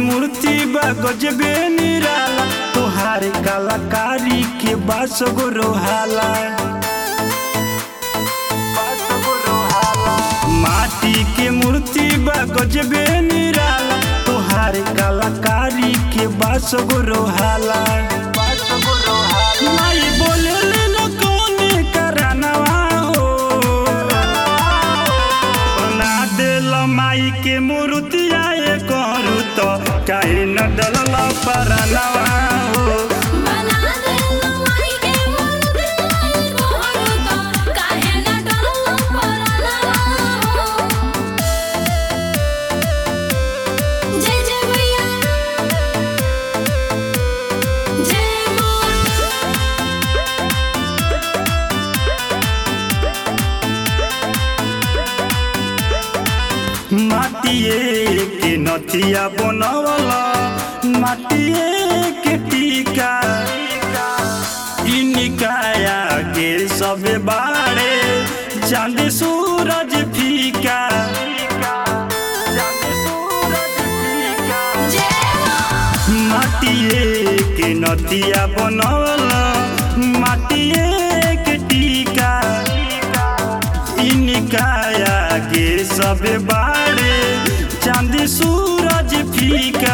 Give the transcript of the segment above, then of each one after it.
मूर्ति बा गजबे निराला तोहार कलाकारी के बास गो रोहाला माटी के मूर्ति बा गजबे निराला तोहार कलाकारी के बास गो रोहाला माई बोले न कौने करानवा हो बना देल माई के मूर्तिया ये करू तो काहे न डलल परनवा हो बना दे माई के मूर्ति आई गोहरु तो काहे न डरलो परनवा जय जय मैया जय मां माटिए के नथिया बनवला माटिए के टीका इनिकाया के सब बारे चांद सूरज फीका जय मां माटिए के नथिया बनवला माटिए के टीका इनिकाया के सब बारे चांद सूरज फीका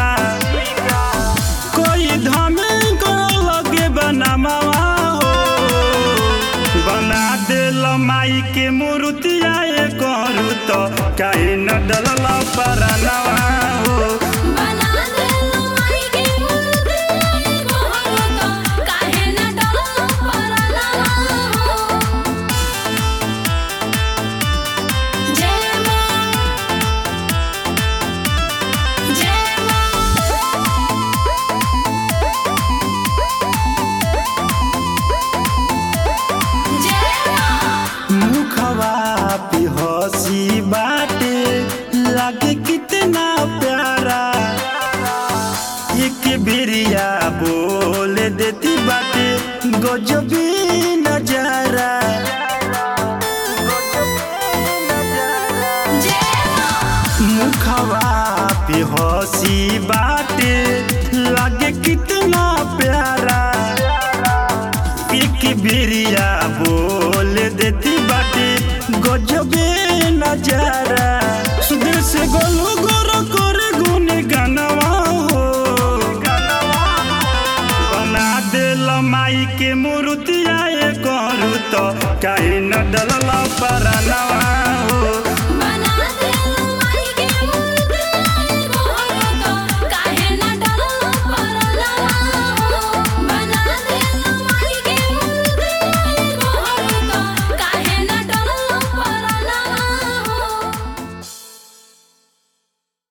कोई धमे को लगे बनमावा हो बना देल माई के मूर्तिया ये करू तो काहे न डलल परनवा हो बना दे माई के मूर्ति आई गोहरु तो काहे न डरलो परनवा जय मां जय मां जय मां मुखवा पे हंसी बाटे लागे कितना प्यारा एक बेरिया बोल देती बाटे गजबी नजारा जय मां मुखवा पे हंसी बाटे लागे कितना प्यारा एक बेरिया बोल देती बाटे गजबे नजारा सुदेश से गोलू गोरो करे गुन गानवा हो बना देल माई के मूर्तिया ये करू तो काहे न डलल परनवा